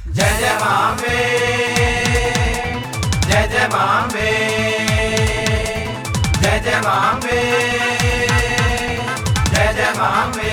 जय जय मामे जय जय मामे जय जय मामे जय जय मामे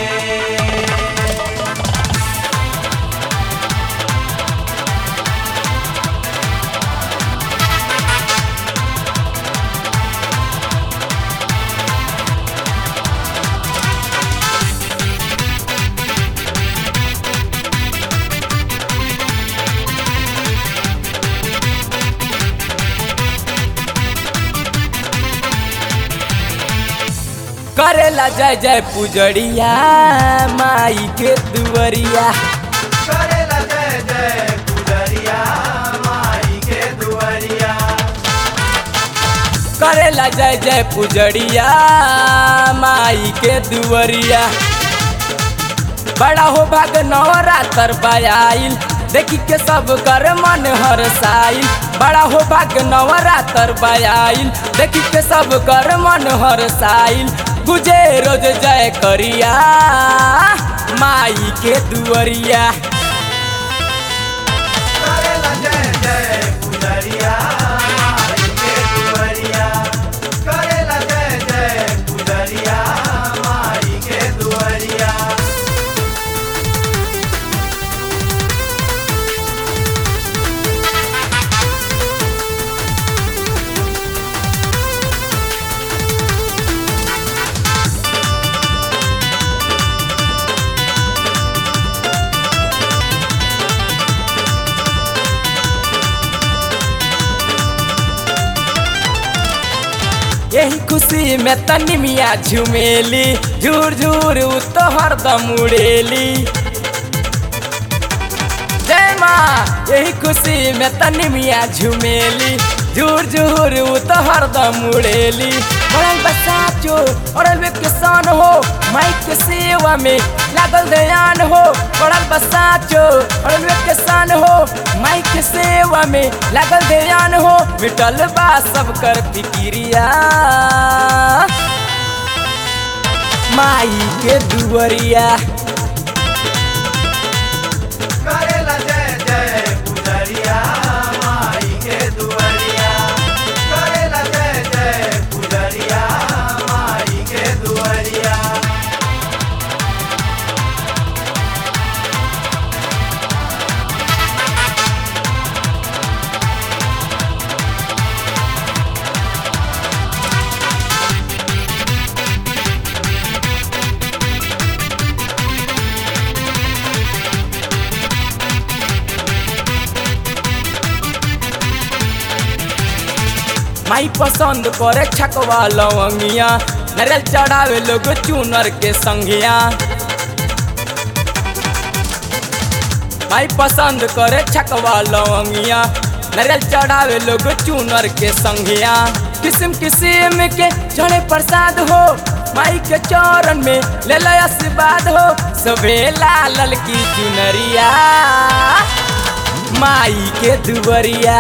करेला जय जय पुजड़िया माई के दुवरिया करेला जय जय पुजरिया माई के दुआरिया करेला जय जय पुजड़िया माई के दुवरिया बड़ा हो भाग नवरात्र बयाइल देखी के सब कर मन हरसाइल बड़ा हो भाग नवरात्र बयाइल देखी के सब कर मन हरसाइल गुजे रोज जय करिया माई के दुवरिया करेला जय जय पुजरिया माई के दुआरिया करेला जय जय पुजरिया माई के दुआरिया यही खुशी में तनी मिया झुमेली झूर झूर उ तो हरदम उड़ेली जय माँ यही खुशी में तनी मिया झुमेली झूर झूर उ तो हरदम उड़ेली बड़ल बसाचो और किसान हो माइक के सेवा में लागल ध्यान हो बड़ल बसाचो और किसान हो माइक के सेवा में लागल ध्यान हो मिटल बा सब कर फिकिरिया माई के दुवरिया करेला जय जय पुजरिया माई के दुआरिया करेला जय जय पुजरिया माई के दुआरिया माई पसंद करे छकवा लवंगिया नरियल चढ़ावे लोग चूनर के संगिया माई पसंद करे छकवा लवंगिया नरियल चढ़ावे लोग चूनर के संगिया किस्म किस्म के चढ़े प्रसाद हो माई के चरण में ले लो आशीर्वाद हो सबे लाल की चुनरिया माई के दुवरिया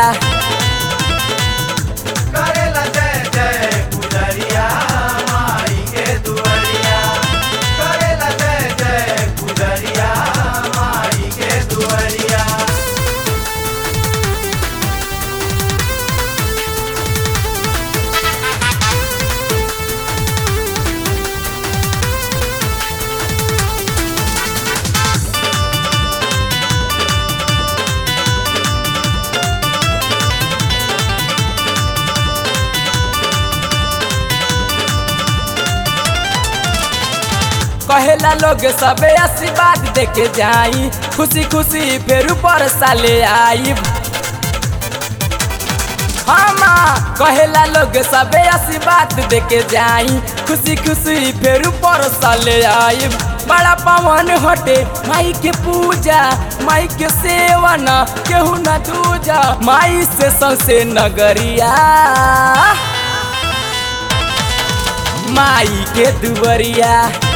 करेला जय जय पुजरिया माई के दुआरिया करेला जय जय पुजरिया माई के दुआरिया कहेला लोग सबे आशीर्वाद देके जाई खुशी खुशी फिर ऊपर साले आई हमा कहेला लोग सबे आशीर्वाद देके जाई खुशी खुशी फिर ऊपर साले आई बड़ा पवन हटे माई के पूजा माई के सेवन केहू न दूजा माई से सौसे नगरिया माई के दुवरिया